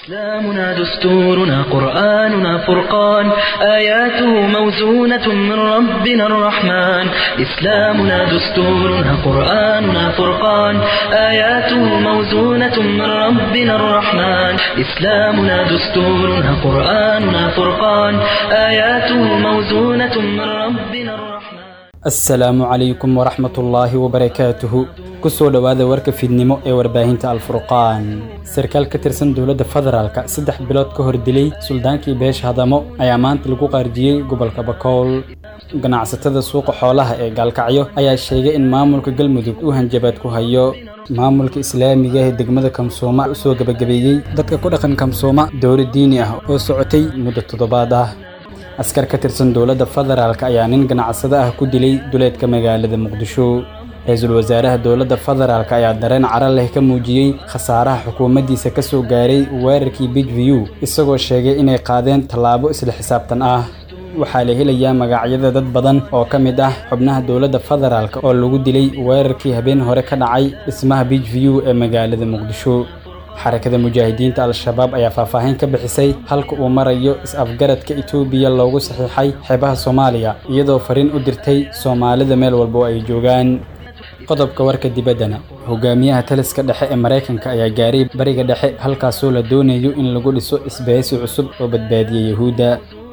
إسلامنا دستورنا قرآننا فرقان آياته موزونة من ربنا الرحمن إسلامنا دستورنا قرآننا فرقان آياته موزونة من ربنا الرحمن إسلامنا دستورنا قرآننا فرقان آياته موزونة من ربنا الرحمن asalaamu calaykum waraxmatullaahi wabarakaatuhu kusoo dhowaada warka fiidnimo ee warbaahinta alfurqaan sarkaal ka tirsan dowladda federaalka saddex bilood ka hor dilay suldaankii beesha hadamo ayaa maanta lagu qaarjiyey gobolka bakool ganacsatada suuqa xoolaha ee gaalkacyo ayaa sheegay in maamulka galmudug uu hanjabaad ku hayo maamulka islaamiga ee degmada kamsooma usoo gebagabeeyey dadka ku dhaqan kamsooma dowlad diini ah oo socotay muddo toddobaad ah askar ka tirsan dowladda federaalk ayaa nin ganacsado ah ku dilay duleedka magaalada muqdisho ra-iisul wasaaraha dowladda federaalk ayaa dareen cara leh ka muujiyey khasaaraha xukuumaddiisa ka soo gaaray weerarkii bidviyu isagoo sheegay inay qaadeen tallaabo isla xisaabtan ah waxaa la helayaa magacyada dad badan oo ka mid ah xubnaha dowladda federaalk oo lagu dilay weerarkii habeen hore ka dhacay dhismaha bidviyu ee magaalada muqdisho xarakada mujaahidiinta al-shabaab ayaa faahfaahin ka bixisay halka uu marayo is-afgaradka itoobiya loogu saxiixay xeebaha soomaaliya iyadoo fariin u dirtay soomaalida meel walba oo ay joogaan qodobka warka dibaddana hogaamiyaha taliska dhexe ee maraykanka ayaa gaaray bariga dhexe halkaasoo la doonayo in lagu dhiso isbahaysi cusub oo badbaadiya yahuudda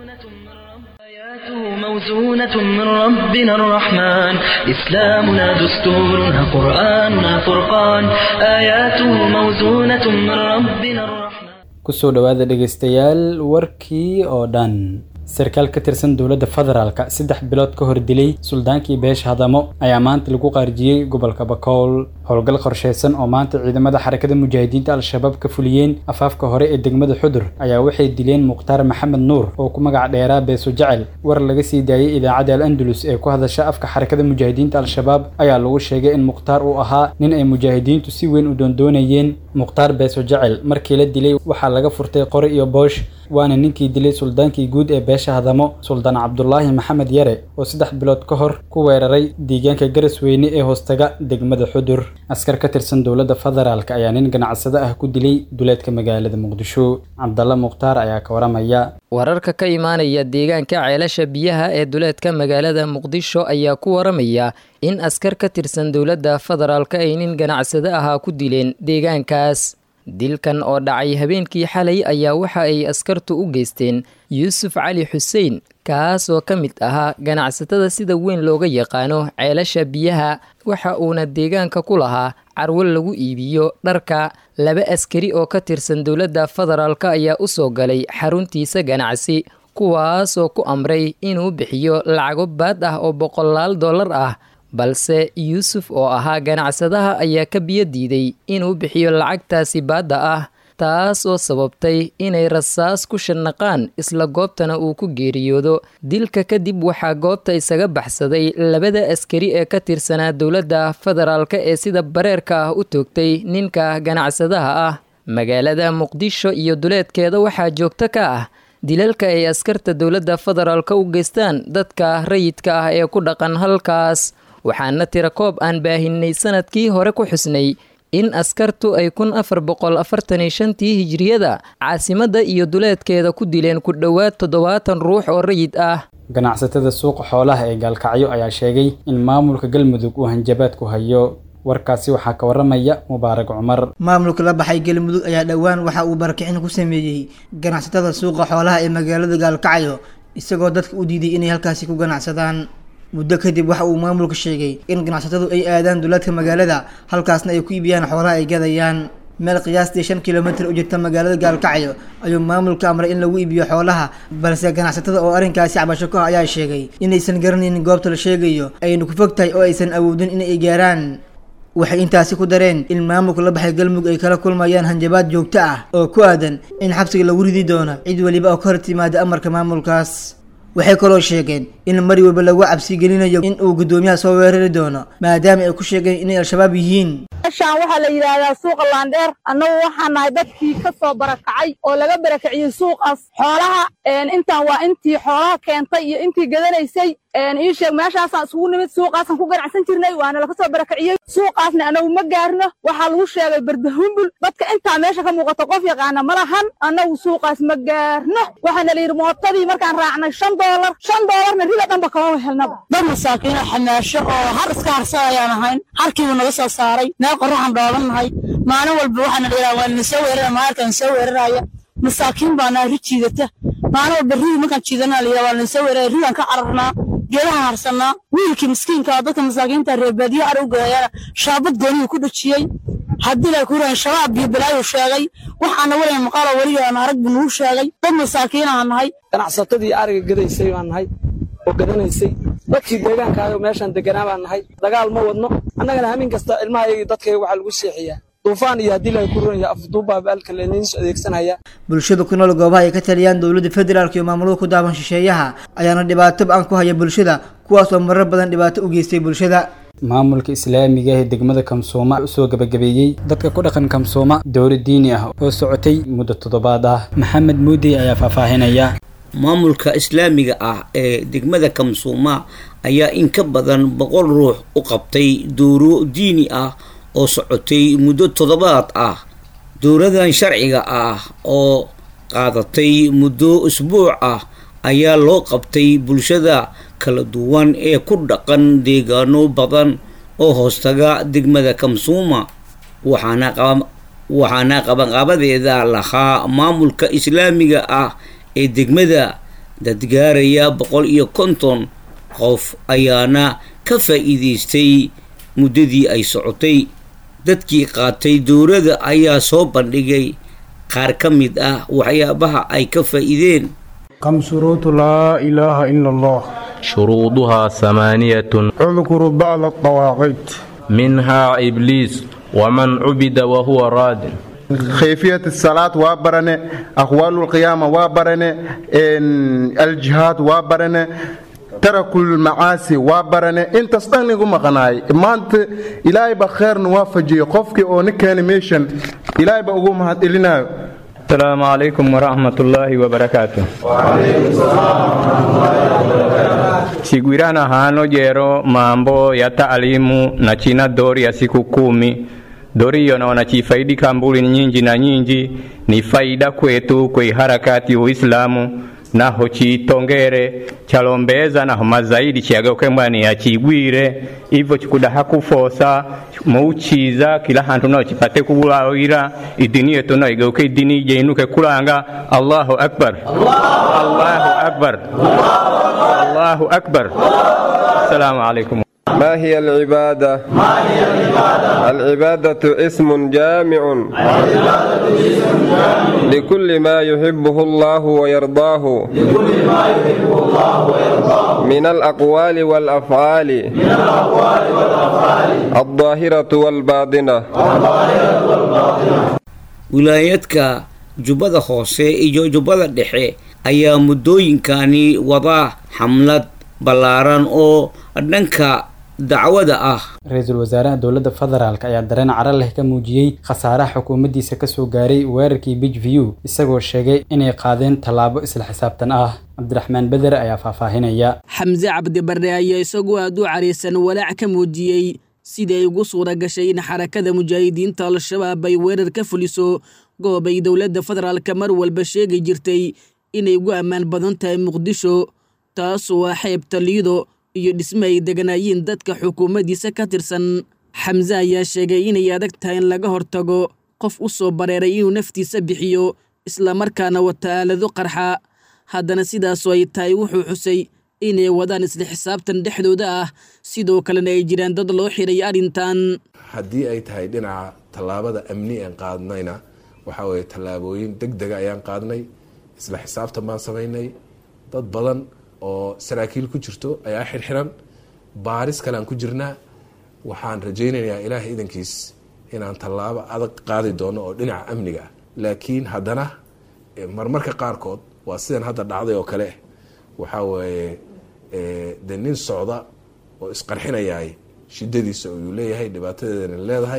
آياته موزونة من ربنا الرحمن إسلامنا دستورنا قرآننا فرقان آياته موزونة من ربنا الرحمن kusoo dhowaada dhegaystayaal warkii oo dhan sarkaal ka tirsan dowladda federaalka saddex bilood ka hor dilay suldaankii beesha hadamo ayaa maanta lagu qaarjiyey gobolka bakool howlgal qorshaysan oo maanta ciidamada xarakada mujaahidiinta al-shabaab ka fuliyeen afaafka hore ee degmada xudur ayaa waxay dileen mukhtaar maxamed nuur oo ku magac dheeraa beeso jecel war laga sii daayey idaacadda al andalus ee ku hadasha afka xarakada mujaahidiinta al-shabaab ayaa lagu sheegay in mukhtaar uu ahaa nin ay mujaahidiintu si weyn u doondoonayeen mukhtaar beeso jecel markii la dilay waxaa laga furtay qori iyo boosh waana ninkii dilay suldaankii guud ee beesha hadamo suldaan cabdulaahi maxamed yare oo saddex bilood ka hor ku weeraray deegaanka garasweyne ee hoostaga degmada xudur askar ka tirsan dowladda federaalk ayaa nin ganacsado ah ku dilay duleedka magaalada muqdisho cabdalla mukhtaar ayaa ka waramaya wararka ka imaanaya deegaanka ceelasha biyaha ee duleedka magaalada muqdisho ayaa ku waramaya in askar ka tirsan dowladda federaalk ay nin ganacsado ahaa ku dileen deegaankaas dilkan oo dhacay habeenkii xalay ayaa waxa ay askartu u geysteen yuusuf cali xuseen kaas oo ka mid ahaa ganacsatada sida weyn looga yaqaano ceelasha biyaha waxa uuna deegaanka ku lahaa carwo lagu iibiyo dharka laba askari oo ka tirsan dowladda federaalk ayaa u soo galay xaruntiisa ganacsi kuwaas oo ku amray inuu bixiyo lacago baad ah oo boqolaal dollar ah balse yuusuf oo ahaa ganacsadaha ayaa ka biyo diiday inuu bixiyo lacagtaasi baadda ah taas oo sababtay inay rasaas ku shanaqaan isla goobtana uu ku geeriyoodo dilka kadib waxaa goobta isaga baxsaday labada askari ee ka tirsanaa dowladda federaalk ee sida bareerka ah u toogtay ninka ganacsadaha ah magaalada muqdisho iyo duleedkeeda waxaa joogto ka ah dilalka ay askarta dowladda federaalk u geystaan dadka rayidka ah ee ku dhaqan halkaas waxaana tira koob aan baahinay sanadkii hore ku xusnay in askartu ay kun afar boqol afartan iyo shantii hijiriyada caasimadda iyo duleedkeeda ku dileen ku dhowaad toddobaatan ruux oo rayid ah ganacsatada suuqa xoolaha ee gaalkacyo ayaa sheegay in maamulka galmudug uu hanjabaad ku hayo warkaasi waxaa ka waramaya mubaarak cumar maamulka la baxay galmudug ayaa dhowaan waxa uu barakicin ku sameeyey ganacsatada suuqa xoolaha ee magaalada gaalkacyo isagoo dadka u diiday inay halkaasi ku ganacsadaan muddo kadib waxa uu maamulka sheegay in ganacsatadu ay aadaan duleedka magaalada halkaasna ay ku iibiyaan xoolaha ay gadayaan meel qiyaastii shan kilomitir u jirta magaalada gaalkacyo ayuu maamulka amray in lagu iibiyo xoolaha balse ganacsatada oo arrinkaasi cabasho ka ah ayaa sheegay inaysan garanaynin goobta la sheegayo ayna ku fog tahay oo aysan awoodin inay gaaraan waxay intaasi ku dareen in maamulka la baxay galmudug ay kala kulmayaan hanjabaad joogto ah oo ku aadan in xabsiga lagu ridi doono cid weliba oo ka hor timaada amarka maamulkaas waxay kaloo sheegeen in mar walba lagu cabsi gelinayo in uu guddoomiyaha soo weerari doono maadaama ay ku sheegeen inay al-shabaab yihiin meeshaan waxaa la yidhaahdaa suuqa laandheer annagu waxaan nahay dadkii ka soo barakacay oo laga barakaciyey suuqaas xoolaha intaan waa intii xoolaha keentay iyo intii gadanaysay ii sheeg meeshaasaan isugu nimid suuqaasaan ku ganacsan jirnay waana laga soo barakaciyey suuqaasna annagu ma gaarno waxaa lagu sheegay bardahumbul dadka intaa meesha ka muuqata qof yaqaana ma lahan annagu suuqaas ma gaarno waxaana la yidhi mootadii markaan raacnay shan doolar shan doolarna rida dhanba kama helnaba dad masaakiino xamaasho oo har iska harsa ayaan ahayn harkiibuu naga soo saaray meel qorraxan dhooban nahay maalin walba waxaana la yidhaha waa nina soo weerara maalkaan soo weeraraya masaakiin baa nahay ri jiidata maalin walba ridi markaan jiidana la yidhaha waa nina soo weeraraya ridaan ka cararnaa geedahan harsanaa wiilkii miskiinka dadka masaakiinta reebaadiyo ar u geeyana shaabad gooniyuu ku dhajiyey haddii la kuran shabaab iyo balaayuu sheegay waxaana weliga maqaalo weliga aan arag buu nugu sheegay dad masaakiinaan nahay ganacsatadii ariga gadaysay baan nahay oo gadanaysay dadkii deegaankaayo meeshaan deganaa baan nahay dagaal ma wadno annagana hamin kasta ilmahayagii dadkayga waxaa lagu seexiyaa duufaan iyo haddii laga kurinaya afduubbaa baalka leniins adeegsanaya bulshada ku nool goobaha ay ka taliyaan dowladda federaalk iyo maamulada ku daaban shisheeyaha ayaana dhibaato ba-an ku haya bulshada kuwaas oo marar badan dhibaato u geystay bulshada maamulka islaamiga ee degmada kamsooma usoo gabagabeeyey dadka ku dhaqan kamsooma dowla diini ah oo socotay muddo toddobaad ah maxamed muudi ayaa faahfaahinaya maamulka islaamiga ah ee degmada kamsuuma ayaa in ka badan boqol ruux u qabtay dowro diini ah oo socotay muddo toddobaad ah dowladan sharciga ah oo qaadatay muddo usbuuc ah ayaa loo qabtay bulshada kala duwan ee ku dhaqan deegaano badan oo hoostaga degmada kamsuuma waxaana waxaana qabanqaabadeeda lahaa maamulka islaamiga ah ee degmada dadgaaraya boqol iyo konton qof ayaana ka faa'iidaystay muddadii ay socotay dadkii qaatay dowladda ayaa soo bandhigay qaar ka mid ah waxyaabaha ay ka faa'iideen كم شروط لا إله إلا الله شروطها ثمانية اذكر بعض الطواغيت منها إبليس ومن عبد وهو راد كيفية الصلاة وابرنة أقوال القيامة وابرنة الجهاد وابرنة ترك المعاصي وابرنة انت استغني قم غناي ما انت إلهي بخير نوافجي قفك او نكانيميشن إلهي بقوم هات إلينا السلام عليكم ورحمة الله وبركاته Chigwirana hano jero mambo ya taalimu na china dori ya siku kumi dori hiyo naona chifaidika mbuli nyingi na nyingi ni faida kwetu kwe harakati uislamu naho chitongere chalombeza naho mazaidi chiageuke mbwani yachigwire ivo chikudaha kufosa muuchiza kila hantu naho chipate kubulawira idini yetu naho igeuke idini jeinuke kulanga allahu akbar allahu akbar allahu akbar assalamu alaikum ما هي العبادة؟ ما هي العبادة؟ العبادة اسم جامع لكل ما يحبه الله ويرضاه لكل ما يحبه الله ويرضاه من الأقوال والأفعال من الأقوال والأفعال الظاهرة والباطنة الظاهرة والباطنة ولايتك jubbada hoose iyo jubbada dhexe ayaa muddooyinkani wada xamlad ballaaran oo dhanka dacwada ah ra-iisul wasaaraha dowladda federaalk ayaa dareen caro leh ka muujiyey khasaaraha xukuumaddiisa kasoo gaaray weerarkii bij view isagoo sheegay inay qaadeen tallaabo isla xisaabtan ah cabdiraxmaan beder ayaa faahfaahinaya xamse cabdibarre ayaa isagoo aad u caraysan walaac ka muujiyey sidii ay ugu suura gashay in xarakada mujaahidiinta al-shabaab ay weerar ka fuliso goob ay dowladda federaalka mar walba sheegi jirtay inay ugu ammaan badan tahay muqdisho taasoo ah xeebta liido iyo dhisme ay deganaayeen dadka xukuumaddiisa ka tirsan xamse ayaa sheegay inay adag tahay in laga hortago qof u soo bareeray inuu naftiisa bixiyo islamarkaana wata aalado qarxa haddana sidaasoo ay tahay wuxuu xusay inay wadaan isla xisaabtan dhexdooda ah sidoo kalena ay jiraan dad loo xiray arrintan haddii ay tahay dhinaca tallaabada amni aan qaadnayna waxaa weeye tallaabooyin deg dega ayaan qaadnay isla xisaabtan baan samaynay dad badan oo saraakiil ku jirto ayaa xirxiran baaris kale aan ku jirnaa waxaan rajaynayaa ilaahay idankiis inaan tallaabo adag qaadi doono oo dhinaca amniga ah laakiin haddana marmarka qaarkood waa sidan hadda dhacday oo kale waxaa weeye de nin socda oo isqarxinayaay shidadiisa uu leeyahay dhibaatadeedana leedahay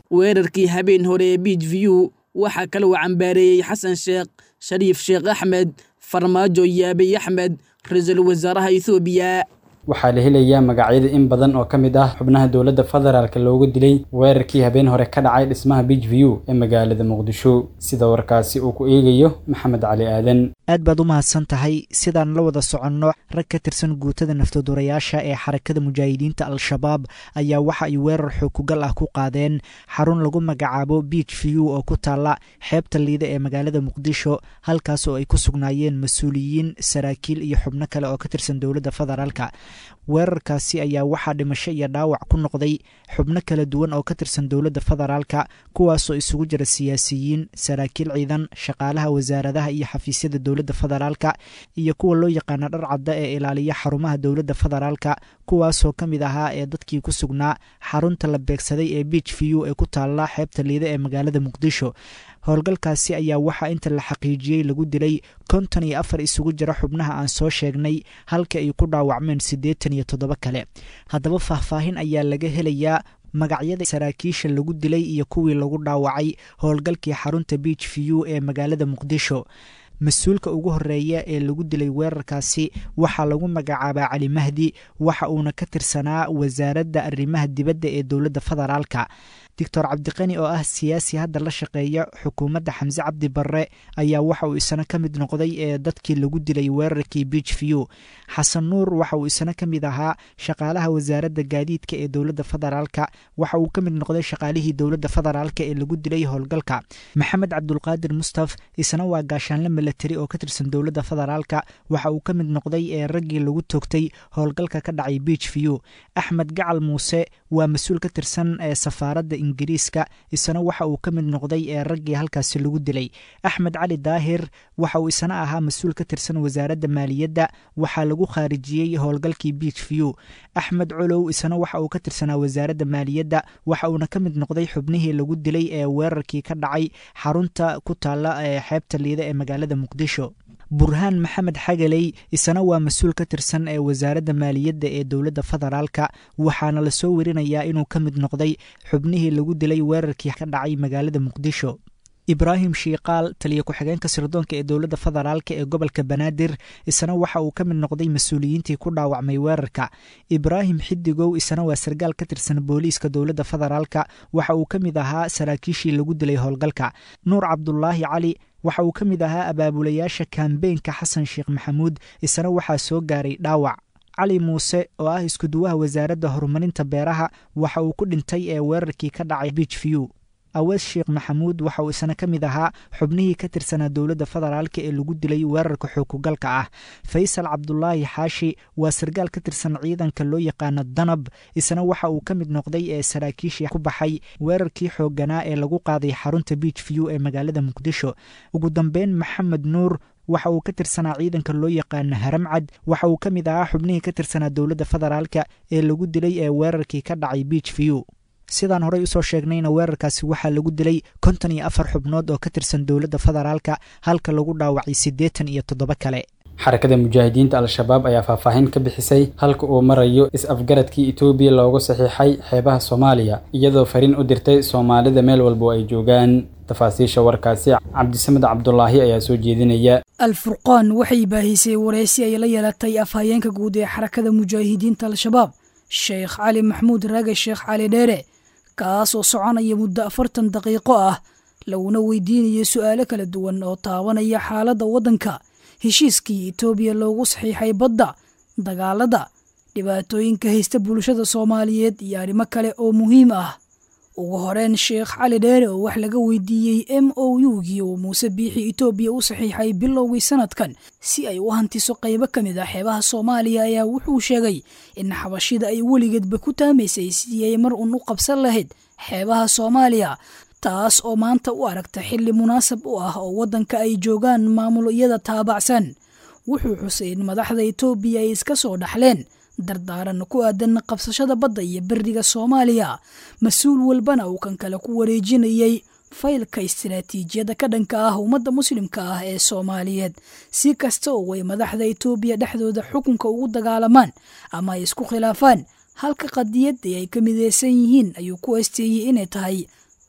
weerarkii habeen hore ee biij view waxaa kale uu cambaareeyey xasan sheekh shariif sheekh axmed farmaajo iyo abiy axmed ra-iisul wasaaraha ethoobiya waxaa la helayaa magacyada in badan oo ka mid ah xubnaha dowladda federaalk loogu dilay weerarkii habeen hore ka dhacay dhismaha beach view ee magaalada muqdisho sida warkaasi uu ku eegayo maxamed cali aadan aad baad u mahadsan tahay sidaan la wada soconno rag ka tirsan guutada naftadurayaasha ee xarakada mujaahidiinta al-shabaab ayaa waxa ay weerar xookugal ah ku qaadeen xarun lagu magacaabo beach view oo ku taalla xeebta liida ee magaalada muqdisho halkaas oo ay ku sugnaayeen mas-uuliyiin saraakiil iyo xubno kale oo ka tirsan dowladda federaalka weerarkaasi ayaa waxaa dhimasho iyo dhaawac ku noqday xubno kala duwan oo ka tirsan dowladda federaalka kuwaasoo isugu jira siyaasiyiin saraakiil ciidan shaqaalaha wasaaradaha iyo xafiisyada dowladda federaalka iyo kuwa loo yaqaana dhar cadda ee ilaaliya xarumaha dowladda federaalka kuwaasoo ka mid ahaa ee dadkii ku sugnaa xarunta la beegsaday ee beach view ee ku taalla xeebta liida ee magaalada muqdisho howlgalkaasi ayaa waxaa inta la xaqiijiyey lagu dilay konton iyo afar isugu jira xubnaha aan soo sheegnay halka ay ku dhaawacmeen siddeetan iyo toddoba kale haddaba faahfaahin ayaa laga helayaa magacyada saraakiisha lagu dilay iyo kuwii lagu dhaawacay howlgalkii xarunta beach view ee magaalada muqdisho mas-uulka ugu horeeya ee lagu dilay weerarkaasi waxaa lagu magacaabaa cali mahdi waxa uuna ka tirsanaa wasaaradda arrimaha dibadda ee dowladda federaalka doctor cabdiqani oo ah siyaasi hadda la shaqeeya xukuumadda xamse cabdi barre ayaa waxa uu isana ka mid noqday ee dadkii lagu dilay weerarkii beach view xasan nuur waxa uu isana ka mid ahaa shaqaalaha wasaaradda gaadiidka ee dowladda federaalka waxa uu ka mid noqday shaqaalihii dowladda federaalka ee lagu dilay howlgalka maxamed cabdulqaadir mustaf isna waa gaashaanle milatari oo ka tirsan dowladda federaalka waxa uu ka mid noqday ee raggii lagu toogtay howlgalka ka dhacay beach view axmed gacal muuse waa mas-uul ka tirsan ee safaaradda ingiriiska isna waxa uu ka mid noqday ee raggii halkaasi lagu dilay axmed cali daahir waxa uu isna ahaa mas-uul ka tirsan wasaaradda maaliyadda waxaa lagu khaarijiyey howlgalkii beach view axmed colow isna waxa uu ka tirsanaa wasaaradda maaliyadda waxa uuna ka mid noqday xubnihii lagu dilay ee weerarkii ka dhacay xarunta ku taalla ee xeebta liida ee magaalada muqdisho burhaan maxamed xagaley isna waa mas-uul ka tirsan ee wasaaradda maaliyadda ee dowladda federaalka waxaana lasoo werinayaa inuu ka mid noqday xubnihii lagu dilay weerarkii ka dhacay magaalada muqdisho ibraahim shiikaal taliya ku-xigeenka sirdoonka ee dowladda federaalka ee gobolka banaadir isna waxa uu ka mid noqday mas-uuliyiintii ku dhaawacmay weerarka ibraahim xidigow isna waa sargaal ka tirsan booliiska dowladda federaalka waxa uu ka mid ahaa saraakiishii lagu dilay howlgalka nuur cabdulaahi cali waxa uu ka mid ahaa abaabulayaasha kambeynka xasan sheekh maxamuud isna waxaa soo gaaray dhaawac cali muuse oo ah iskuduwaha wasaaradda horumarinta beeraha waxa uu ku dhintay ee weerarkii ka dhacay beach view awees sheekh maxamuud waxa uu isna ka mid ahaa xubnihii ka tirsanaa dowladda federaalka ee lagu dilay weerarka xookugalka ah faysal cabdulaahi xaashi waa sargaal ka tirsan ciidanka loo yaqaano danab isna waxa uu ka mid noqday ee saraakiishii ku baxay weerarkii xoogganaa ee lagu qaaday xarunta beach view ee magaalada muqdisho ugu dambeyn maxamed nuur waxa uu ka tirsanaa ciidanka loo yaqaano haramcad waxa uu ka mid ahaa xubnihii ka tirsanaa dowladda federaalka ee lagu dilay ee weerarkii ka dhacay beach view sidaan horey usoo sheegnayna weerarkaasi waxaa lagu dilay konton iyo afar xubnood oo ka tirsan dowladda federaalka halka lagu dhaawacay siddeetan iyo toddoba kale xarakada mujaahidiinta al-shabaab ayaa faahfaahin ka bixisay halka uu marayo is-afgaradkii etoobiya loogu saxiixay xeebaha soomaaliya iyadoo fariin u dirtay soomaalida meel walba oo ay joogaan tafaasiisha warkaasi cabdisamed cabdulaahi ayaa soo jeedinaya alfurqaan waxay baahisay wareysi ay la yeelatay afhayeenka guud ee xarakada mujaahidiinta al-shabaab sheekh cali maxmuud raage sheekh cali dheere kaas oo soconaya muddo afartan daqiiqo ah laguna weydiinayo su'aalo kala duwan oo taabanaya xaaladda waddanka heshiiskii etoobiya loogu saxiixay badda dagaalada dhibaatooyinka haysta bulshada soomaaliyeed iyo arrimo kale oo muhiim ah ugu horeyn sheekh cali dheere oo wax laga weydiiyey m o u-gii uu muuse biixi etoobiya u saxiixay bilowgii sanadkan si ay u hantiso qaybo ka mid ah xeebaha soomaaliya ayaa wuxuu sheegay in xabashida ay weligeedba ku taamaysay sidii ay mar uun u qabsan lahayd xeebaha soomaaliya taas oo maanta u aragta xilli munaasab u ah oo waddanka ay joogaan maamulo iyada taabacsan wuxuu xusay in madaxda etoobiya ay iska soo dhaxleen dardaaran ku aadan qabsashada badda iyo beriga soomaaliya mas-uul walbana uu kan kale ku wareejinayay faylka istiraatiijiyada ka dhanka ah ummadda muslimka ah ee soomaaliyeed si kasta oo ay madaxda etoobiya dhexdooda xukunka ugu dagaalamaan ama ay isku khilaafaan halka qadiyadii ay ka mideysan yihiin ayuu ku asteeyey inay tahay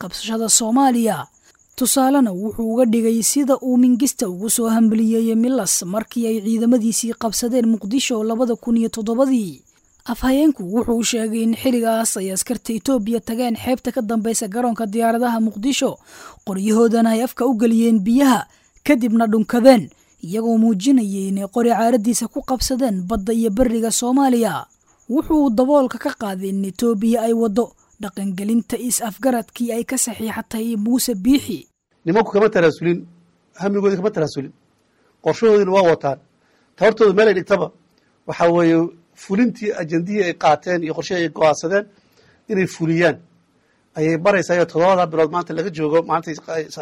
qabsashada soomaaliya tusaalena wuxuu uga dhigay sida uu mingista ugu soo hambaliyeeyey milas markii ay ciidamadiisii qabsadeen muqdisho labada kun iyo toddobadii afhayeenku wuxuu sheegay in xilligaas ay askarta etoobiya tageen xeebta ka dambeysa garoonka diyaaradaha muqdisho qoryahoodana ay afka u geliyeen biyaha kadibna dhunkadeen iyagoo muujinayay inay qori caaradiisa ku qabsadeen badda iyo beriga soomaaliya wuxuu daboolka ka qaaday in etoobiya ay waddo dhaqangelinta is-afgaradkii ay ka saxiixatay muuse biixi nimanku kama taraasulin hamigoodii kama taraasulin qorshahoodiina waa wataan tabartooda meelay dhigtaba waxaa weeye fulintii ajendihii ay qaateen iyo qorshihii ay go-aansadeen inay fuliyaan ayay baraysaa iyo toddobada bilood maanta laga joogo maantay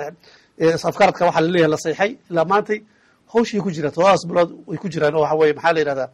afkaradka waxaa laleeyahay la sayxay ilaa maantay hawshii ku jiraan toddobadaas bilood way ku jiraan oo waxa weye maxaa la yidhahdaa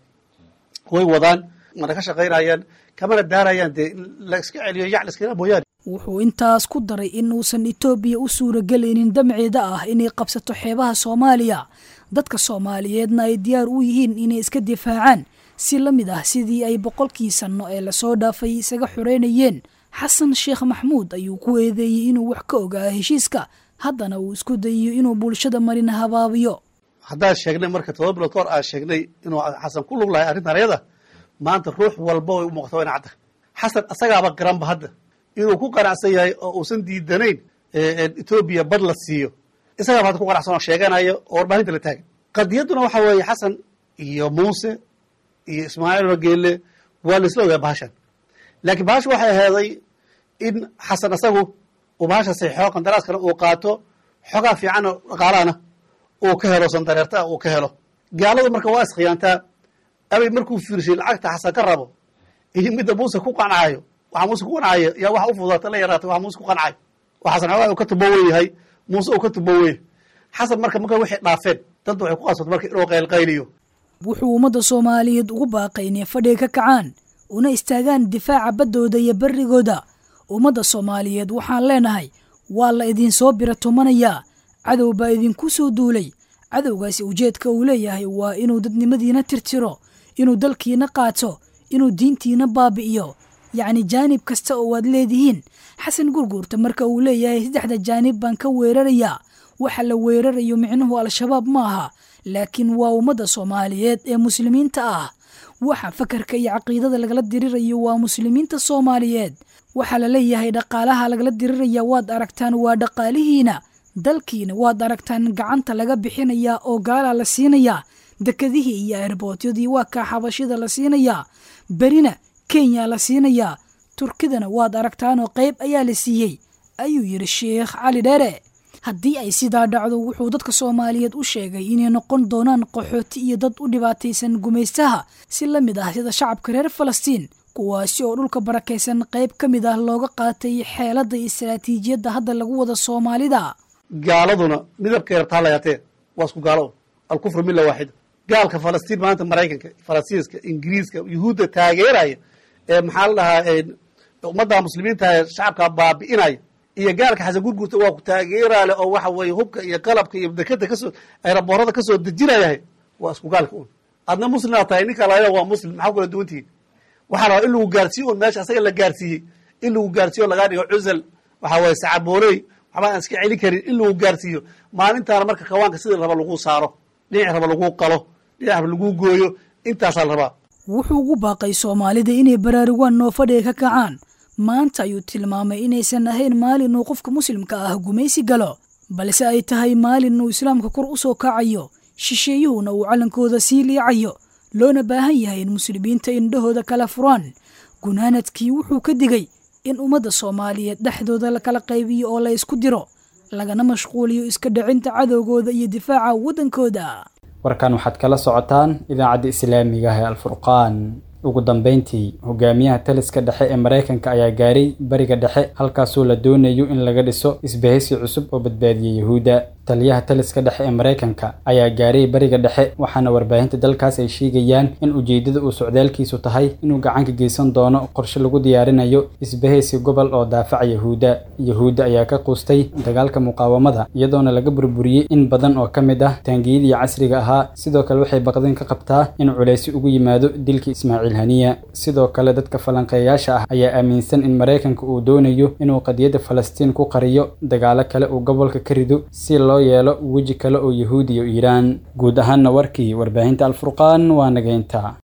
way wadaan mana ka shaqaynayaan kamana daarayaan dee in la iska celiyo yac la iskala mooyaane wuxuu intaas ku daray in uusan etoobiya u suuragelaynin damceeda ah inay qabsato xeebaha soomaaliya dadka soomaaliyeedna ay diyaar u yihiin inay iska difaacaan si la mid ah sidii ay boqolkii sanno ee lasoo dhaafay isaga xoreynayeen xasan sheekh maxmuud ayuu ku eedeeyey inuu wax ka ogaa heshiiska haddana uu isku dayiyo inuu bulshada marina habaabiyo haddaan sheegnay marka todoba bilood ka hor aan sheegnay inuu xasan ku lug lahay arrintan ayada maanta ruux walba way u muuqata ina cadda xasan asagaaba garanba hadda inuu ku qanacsan yahay oo uusan diidanayn etoobiya bad la siiyo isagaaba hadda ku qanacsan oo sheeganayo oo warbaahinta la taagan qadiyadduna waxa weeye xasan iyo muuse iyo ismaaciil rageele waa la isla ogaa bahashan laakiin bahasha waxay aheeday in xasan asagu uu bahasha saxiixo qandaraaskana uu qaato xogaa fiican oo dhaqaalahana uu ka helo sandareerta ah uu ka helo gaaladu marka waa iskhiyaantaa abay markuu fiirshay lacagta xasan ka rabo iyo midda muuse ku qancaayo waxa muuse ku qancaayo yaa waxa u fudaata la yaraatay waxa muuse ku qancaayo oo xasan xoogaa uu ka tubowen yahay muuse uu ka tubowen xasan marka marka waxay dhaafeen dadda waxay ku qasbata marka inuu qaylqayliyo wuxuu ummadda soomaaliyeed ugu baaqay inay fadhiga ka kacaan una istaagaan difaaca baddooda iyo berrigooda ummadda soomaaliyeed waxaan leenahay waa la idinsoo bira tumanayaa cadow baa idinku soo duulay cadowgaasi ujeedka uu leeyahay waa inuu dadnimadiina tirtiro inuu dalkiina qaato inuu diintiina baabi'iyo yacni jaanib kasta oo aad leedihiin xasan gurguurta marka uu leeyahay saddexda jaanib baan ka weerarayaa waxa la weerarayo micnuhu al-shabaab ma aha laakiin waa ummadda soomaaliyeed ee muslimiinta ah waxa fakarka iyo caqiidada lagala dirirayo waa muslimiinta soomaaliyeed waxaa la leeyahay dhaqaalaha lagala diriraya waad aragtaan waa dhaqaalihiina dalkiina waad aragtaan gacanta laga bixinayaa oo gaalaa la siinayaa dekadihii iyo erbootyadii waa kaa xabashida la siinayaa berina kenya la siinayaa turkidana waad aragtaanoo qayb ayaa la siiyey ayuu yidhi sheekh cali dheere haddii ay sidaa dhacdo wuxuu dadka soomaaliyeed u sheegay inay noqon doonaan qaxooti iyo dad u dhibaataysan gumaystaha si la mid ah sida shacabka reer falastiin kuwaasi oo dhulka barakaysan qayb ka mid ah looga qaatay xeeladda iyo istaraatiijiyadda hadda lagu wada soomaalida gaaladuna midabka yartaa layaatee waa isku gaalo alkufru milla waaxida gaalka falastiin maanta maraykanka faransiiska ingiriiska yuhuudda taageeraya ee maxaa la dhahaa ummadda muslimiinta ee shacabka baabi'inaya iyo gaalka xasan gurgurta waa ku taageeraale oo waxa weeye hubka iyo qalabka iyo dekada kasoo ayraboorada kasoo dejinayahay waa isku gaalka un adna muslimaa tahay ninka layla waa muslim maxaa kula duwantihiin waxaa rabaa in lagu gaarsiiyo un meesha asaga la gaarsiiyey in lagu gaarsiiyo lagaa dhigo cusal waxaa weeye sacabooley waxba aan iska celin karin in lagu gaarsiiyo maalintaana marka kawaanka sidii raba lagu saaro dhinac raba lagu qalo dhinac raba lagu gooyo intaasaa la rabaa wuxuu ugu baaqay soomaalida inay baraarugaan oo fadhiga ka kacaan maanta ayuu tilmaamay inaysan ahayn maalin uu qofka muslimka ah gumaysi galo balse ay tahay maalin uu islaamka kor u soo kacayo shisheeyuhuna uu callankooda sii liicayo loona baahan yahay in muslimiinta indhahooda kala furaan gunaanadkii wuxuu ka digay in ummadda soomaaliyeed dhexdooda la kala qaybiyo oo la isku diro lagana mashquuliyo iska dhacinta cadowgooda iyo difaaca waddankooda warkan waxaad kala socotaan idaacadda islaamiga ah ee alfurqaan ugu dambeyntii hogaamiyaha taliska dhexe ee maraykanka ayaa gaaray bariga dhexe halkaasoo la doonayo in laga dhiso isbahaysi cusub oo badbaadiya yahuudda taliyaha taliska dhexe ee maraykanka ayaa gaaray bariga dhexe waxaana warbaahinta dalkaas ay sheegayaan in ujeedada uu socdaalkiisu tahay inuu gacan ka geysan doono qorshe lagu diyaarinayo isbahaysi gobol oo daafaca yahuudda yahuudda ayaa ka quustay dagaalka muqaawamada iyadoona laga burburiyey in badan oo ka mid ah taangiyadii casriga ahaa sidoo kale waxay baqdin ka qabtaa in culeysi ugu yimaado dilkii ismaaciil haniya sidoo kale dadka falanqeeyaasha ah ayaa aaminsan in maraykanka uu doonayo inuu qadiyadda falastiin ku qariyo dagaalo kale uu gobolka ka rido si loo yeelo weji kale oo yahuud iyo iiraan guud ahaanna warkii warbaahinta alfurqaan waa nageynta